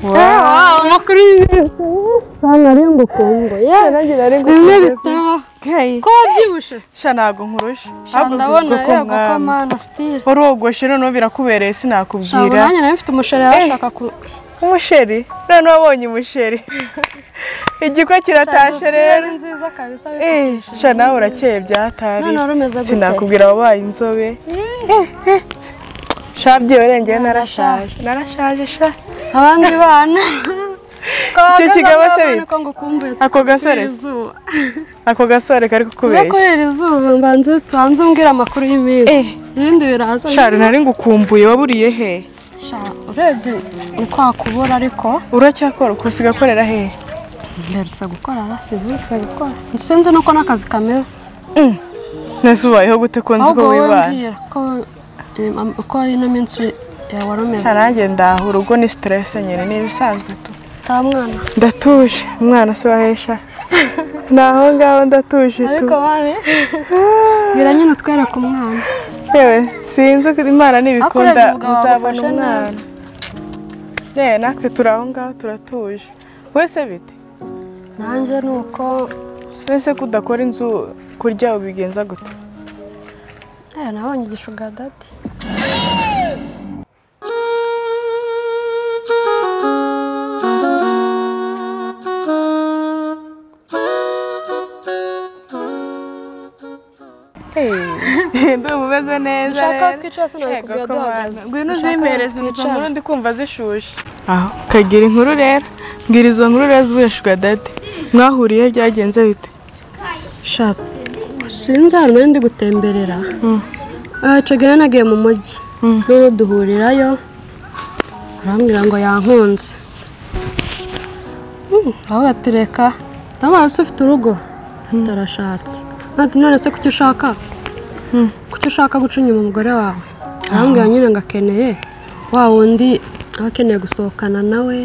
와, 막 그리네. 나랑 먹고 Rangi la rengo 네, kumbezi. 됐다. Gai. 거짓말. Shana gunkurush. 샤나원 나야 고카마나 스틸. Wari wogoshera no birakubereye sinakubwira. 샤나냐 나 mfite umusheri arashaka ku Umusheri. None wabonye umusheri. Igikwa kiratashye rero. Ni nziza kabisa Eh, bisukishije. sha nawe urakeye byatari. None wari umeze gute? Sinakubwira wabaye inzobe. Sha byiberengeye narashaje. Narashaje sha. abandi bana Icyo kigabo se bita? ko ngukumbuye Ako gasore se? izuba Ako gasore kari kuba kukubeshya. kubera izuba mbanza utanze umbwira amakuru y'iminsi Eh. ibindi biraza Shari nari ngukumbuye waburiye he? Sha, urebye ni kwa kubura ariko Uracyakora uko usiga korera he? mberutse gukora ara simberutse gukora sinzi nuko n'akazi kameze Nese ubayeho gute ko nzi ko ahubwo wowe wibana? mbwira ko um, am- uko ino minsi yawe wari umeze Nanjye ndaha urugo ni stress nyine ni ibisanzwe tu. nta mwana Ndatuje umwana se wahesha. Naho ngaho ndatuje tu. ariko bane bwira nyine utwereke umwana Yewe sinzi ko Imana nibikunda Hakurya umugabo uzabona agufashe umwana. Yewe natwe turi aho ngaho turatuje. Wese bite? nanjye ni uko Wese ko udakora inzu kurya ubigenza gute? eh, nabonye igishuga dati Hey, Ndumva umeze neza ushaka rero. twicara se nawe Yego, kubwira ko duhagaze wana. Ngwino Ushaka uzimereze twicara? izo nkuru ndi kumva zishushe aho ukagira inkuru rero mbwira izo nkuru rero zibeshwa dade mwahuriye byagenze bite Sha, sinzi ahantu nari ndi gutemberera Ah, icyo gihe nagiye mu mujyi rero duhurirayo arambwira ngo yankunze Mm, aho batureka ndamubaza se ufite urugo atarashatse maze none se kuki ushaka kuki ushaka guca inyuma umugore wawe arambwira nyine ngo akeneye wa wundi aba akeneye gusohokana nawe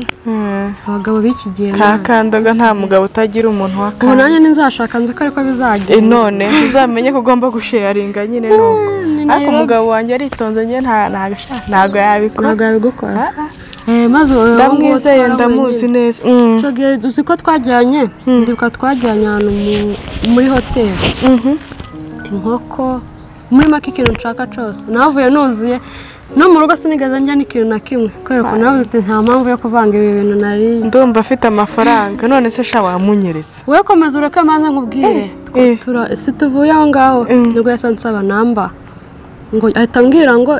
abagabo b'iki gihe nta none. kandoga nta mugabo utagira umuntu wa ubu kane nanjye ninzashaka nzi ko ariko Eh, bizagenda none uzamenye ko ugomba gusheyaringa nyine nuko ni ariko Nairobi. umugabo wanjye aritonze njye nta ntabishaka ntabwo yabikora ntabwo yabigukora Eh, maze ubu ndamwizeye ndamuzi neza Mm. icyo gihe uzi ko twajyanye ndibuka twajyanye ahantu mu- muri hoteli Mhm. inkoko muri make ikintu nshaka cyose navuye nuzuye no mu rugo sinigeze njya n'ikintu na kimwe kubera ko navuze uti nta mpamvu yo kuvanga ibi bintu nariye ndumva afite amafaranga none se sha wamunyeretse wowe komeza ureke maze nkubwire Twa- eh. tura- si tuvuye aho ngaho Mm. nibwo yasa nsaba namba ngo ahita ambwira ngo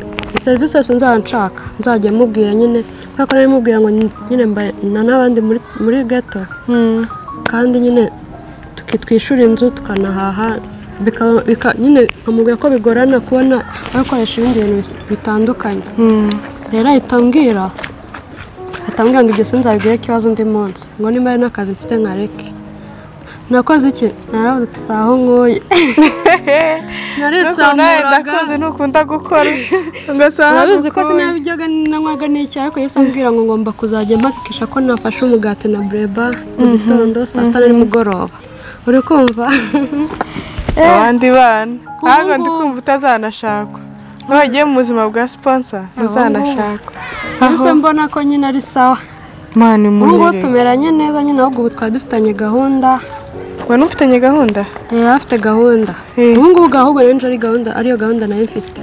serivisi yose nzaba nshaka nzajya mubwira nyine kubera ko nari mubwira ngo nyine mbaye na n'abandi muri, muri ghetto Mm. kandi nyine tuki- twishyura inzu tukanahaha bika- bika- nyine nkamubwira ko bigorana kubona bakoresha ibindi bintu bis- bitandukanye Mm. rero ahita ambwira ahita ambwira ngo ibyo sinzabigire ikibazo undi munsi ngo nimba ari n'akazi mfite nkareke nakoze iki naravuze ati si aho nkuye Nuko nawe naritsamuraga ndakuzi ntukunda gukora ugasanga urabizi ko sinabijyaga nanywaga n'icyayi ariko yahise ambwira ngo ngomba kuzajya mpakikisha ko nafashe umugati na bureba mu gitondo saa sita na nimugoroba uri kumva abandi bana Ubu ntabwo ndi ngubu. kumva utazanashakwa ntuhagiye mu buzima bwa sponsor ntuzanashakwa yahise mbona ko nyine ari sawa mani ubu ngubu umunyerewe tumeranye neza nyine ahubwo ubu twari dufitanye gahunda ngo nufitanye gahunda yari afite gahunda Eh. ubu ngubu ahubwo rero ari gahunda ariyo gahunda nayo mfite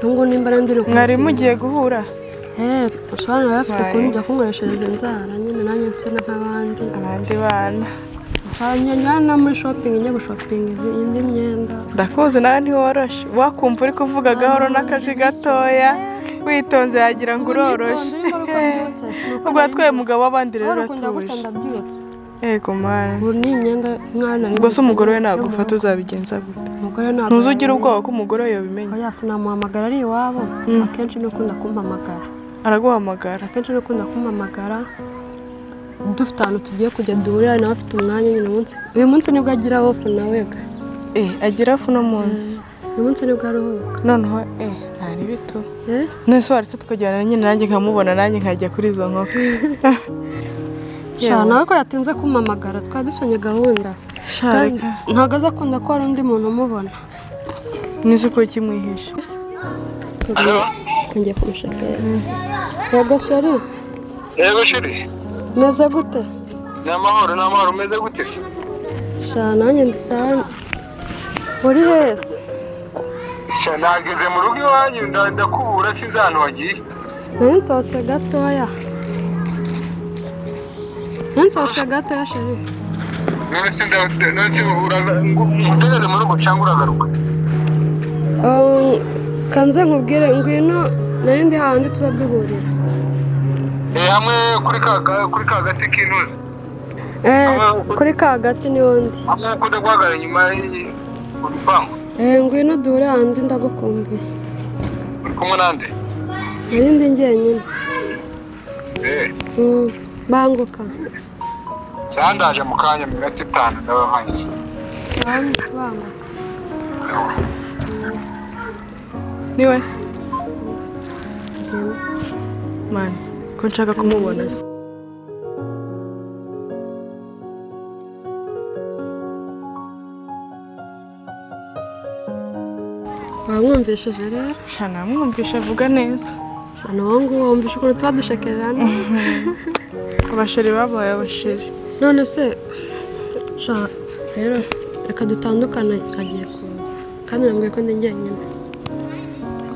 ubu ngubu nimba ari ndiri mwari mugiye guhura Eh, ushobora bafite Baye. ukuntu ujya kunkoreshereza inzara nyine nanjye nsina nk'abandi abandi bana hanyuma no muri shopingi njya gushopinga izi- indi myenda ndakuzi nawe ntiworoshe wakumva uri kuvuga gahoro n'akaji gatoya witonze yagira ngo uroroshe Ubu nitonze, ariko ariko mbyutse. Ni uko ubwo nari twaye mbyutse. mugabo w'abandi rero Wari ukunda gutya uratuje ndabyutse yego mwana ubu ni imyenda mwana ari ubwo se gukina, umugore we yo mu nagufata rugo. uzabigenza gute umugore ntabwo ntuzugira yamenya. ubwoba ko umugore we yabimenya oya sinamuhamagara ari iwabo akenshi ni ukunda kumpamagara araguhamagara akenshi ni ukunda kumpamagara dufite ahantu tugiye kujya duhurira nawe afite umwanya nyine umunsi uyu munsi nibwo agira ofu nawe ga eh agira fu no munsi uyu munsi nibwo aruhuka noneho eh ntari bitu eh nese waretse tukajyana nyine nanjye nkamubona nanjye nkajya kuri izo nkoko sha nawe ko yatinze kumpamagara twari dufitanye gahunda Sha, Kandi reka. ntabwo azakunda ko hari undi muntu umubona nisi ko kimwihishe ngiye kumushoferi yego sheri Yego shiri, meze gute ni amahoro ni amahoro umeze gute se? sha nanjye ndisana uri heza Sha nageze mu rugo iwanyu nda- ndakubura sinzi ahantu wagiye. nari nsohotse gatoya nari nsohotse gatoya sheri None se nda- none se uraga- ngo- ngutegereze mu rugo cyangwa uragaruka? Um, kanze nkubwire ngwino nari ndi hahandi tuza duhurira Eh, hamwe kuri ka ka- kuri ka gati k'intuza. Eh, kuri ka gati niho ndi Hamwe uko ujya guhagarara inyuma y- ku gipangu. Eh, ngwino duhure hahandi ndagukumbuye Uri kumwe nande? nari ndi njyenyine Eh, Mm, banguka saha ndaje mu kanya mu minota itanu ndaba mpanyuze. Banguka, banguka ni we se mwana ko nshaka kumubona se bamwumvishije rero sha namwumvisha avuga neza Sha, ni uwo nguwo wumvishe ukuntu tuba dushekererana abasheri babaye abasheri none se sha rero reka dutandukane agiye kuza kandi nambwiye ko ndi njyenyine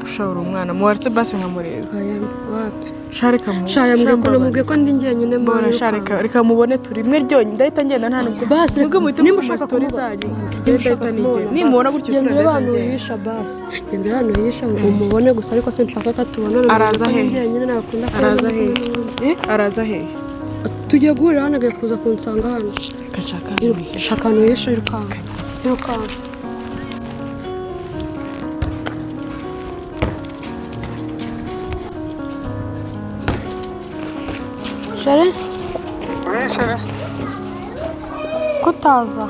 ushobora umwana muwaretse basi nkamureba Oya, wapi sha reka mu sha yambwiye ko Sha, namubwiye ko ndi njyenyine mu mbabara. Mbabara, sha reka reka mubone turi rimwe ryonyine ndahita ngenda nta nubwo Basi, mwebwe muhite nimba mukora ushaka story kumubona. zanyu ndahita nigenda nimubona gutyo genda isura urebe ndahita ahantu ngenda wihisha basi genda urebe ahantu wihisha umubone gusa ariko sinshaka ko atubona Araza he? njyenyine nakunda ko Araza ari kumwe n'undi. Eh, araza hehe tugiye guhurira hano agaye kuza kunsanga hano reka nshaka shaka ahantu wihisha yirukanka yirukanka Shere, Wicare. kutaza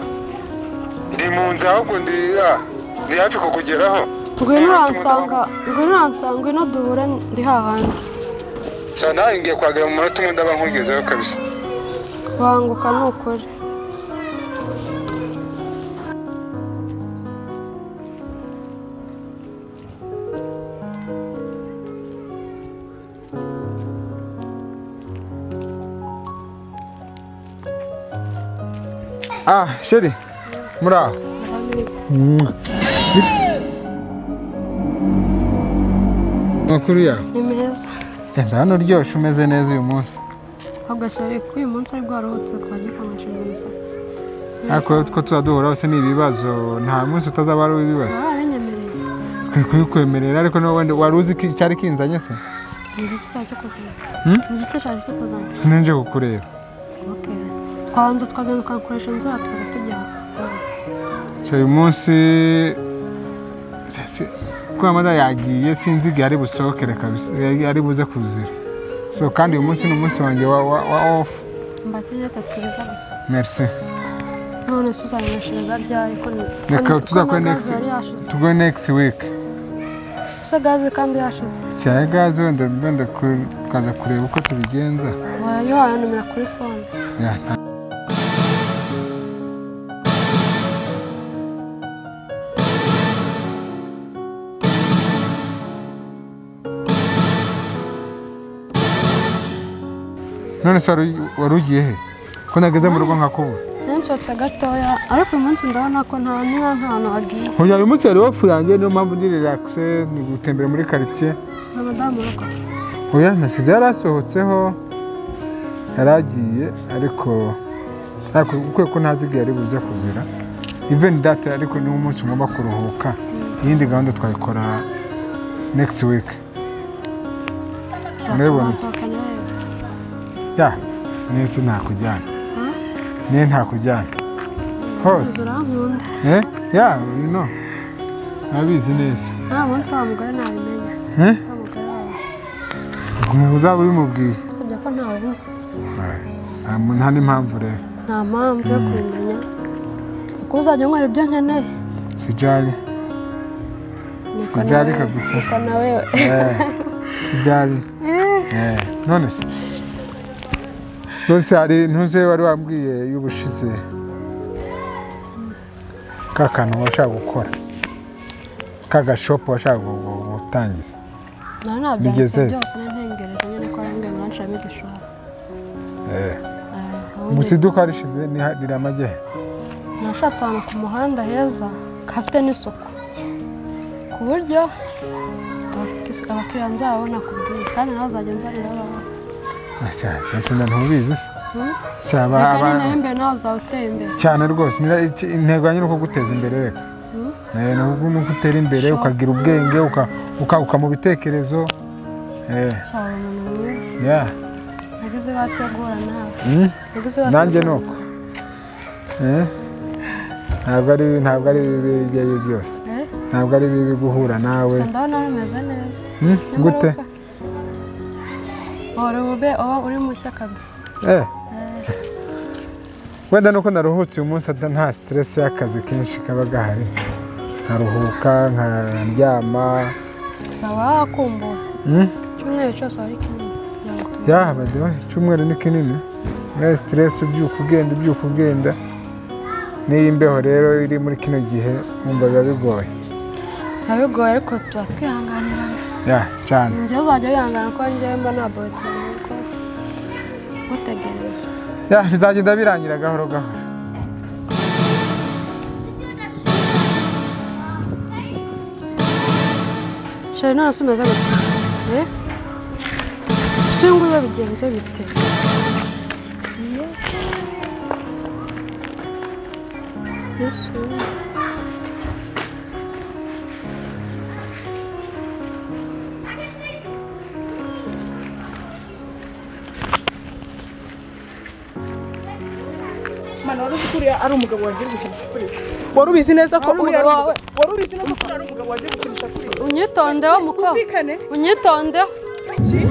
Ndi mu nzu ahubwo ndi ah, ndi hafi kukugeraho. ngwino uransanga ngwino uransanga ngwino duhure ndi hahandi Sha nawe ngiye kuhagera mu munota umwe ndaba nkugezeho kabisa. banguka ni ukuri Ah, sheri. Muraho. Makuru yawe. ni meza Enda hano uryoshye umeze neza uyu munsi. ahubwo shyari ko uyu munsi aribwo waruhutse twagiye kumwishinga imisatsi Ariko two tuba duhura hose ni ibibazo nta munsi utazaba ari uw'ibibazo. warabinyemereye Twe kubikwemerera ariko niba wenda wari uzi ko cyari kinzanye se? ni igice cyawe cyo kuzana Hmm? ni igice cyawe cyo kuzana Ninje kukureba. oke twabanza twagenda tukakoresha inzira tukajya tujyana Sheri uyu munsi sasi kuba mada yagiye sinzi igihe ari busohokere kabisa ari buze kuzira. So kandi uyu munsi ni umunsi wanjye wa, wa, wa off. mbakire inyota twiga gusa Merci. none se uzabineshereza ryari ko ni- ko Reka ni- ko tuzakora na next gaze yari yashize tugore next week. se gaze kandi yashize Cyane gaze wenda wenda ku- tukaza kureba uko tubigenza. wayo wayanomera kuri fone Ya, nta- None se wari wari ugiye he? Ko nageze mu rugo nkakubura. nshotse gatoya ariko uyu munsi ndabona ko nta niba nta hantu hagiye Uyu uyu munsi yari ofu yanjye niyo mpamvu ndi relax ni gutembera muri quartier. size madamu urugo oya nasize yari asohotseho yari agiye ariko ariko kubera ko ntazi igihe ari buze kuzira even that ariko ni umunsi ngomba kuruhuka iyindi gahunda twayikora next week tuzasohoka Murabibona. neza ya nese nakujyana niyo ntakujyana hose urankunda eh ya no nabizi neza nta munsi wa mugore nabimenya Eh? nta mugore wawe uzaba ubimubwiye usibye ko ntawe uzi nta mu- nta n'impamvu rero nta mpamvu yo kubimenya kuko uzajya unywera ibyo nkeneye sijyari Nuko sijyari nawe- kabisa nuko nawe Eh, sijyari Eh, Eh, none se nonse hari ntuze wari wambwiye y'ubushize ka kantu washaka gukora ka gashopu washaka gu- gu- gutangiza nta nabyo Bigeze byose n'intengereje nyine ko arambwira ngo nshiramo igishoro Eh, Eh, ubundi gusa iduka rishize niha- riramajya he nashatse ahantu ku muhanda heza hafite n'isuku ku buryo abakis- abakiriya nzababona ku bwiza kandi nawe uzajya nzanira abawe gakinda ntubizi se Hmm? Cya ba- reka ba- ninara imbere nawe uzaba uteye imbere cyane rwose nira- ic- intego yanyu ni uko guteza imbere reka Hmm? Eh, ni uko- ni uko utera imbere ukagira ubwenge uka- ukaguka mu bitekerezo Eh, cyaba umuntu mwiza yeah. nagize ibati yo guhura nawe Hmm? nagize ibati nanjye ni uko Eh? ntabwo ari ntabwo ari bibi ibyo ari byo byose Eh, ntabwo ari bibi guhura nawe gusa ndabona rumeze neza Hmm? Nyamara gute uka- Wari ube uba uri mushya kabisa Eh. wenda nuko naruhutse uyu munsi ata- nta stress y'akazi kenshi kaba gahari nkaruhuka nkaryama gusa waba wakumbura Hmm? icyumweru cyose wari kinini kugira ngo tumenye. yaha badiyo icyumweru ni kinini nta stress ubyuka ugenda ubyuka ugenda n'iyi mbeho rero iri muri kino gihe wumva biba bigoye biba bigoye ariko tuzatwihanganirana ya cyane njye uzajya wihangana ko njyewe mba ntabwo cyane kuko ngutegereje Ya, bizagenda birangira gahoro gahoro shari none se umeze gute Eh? singuwe bigenze bite Mana wari uzi ko uriya ari umugabo wagiye gukinisha kuri we? wari ubizi neza ko Wari uriya ari umugabo umugabo- wari ubizi neza ko uriya ari umugabo wagiye gukinisha kuri we? unyitondeho mukobwa Bumvikane unyitondeho iki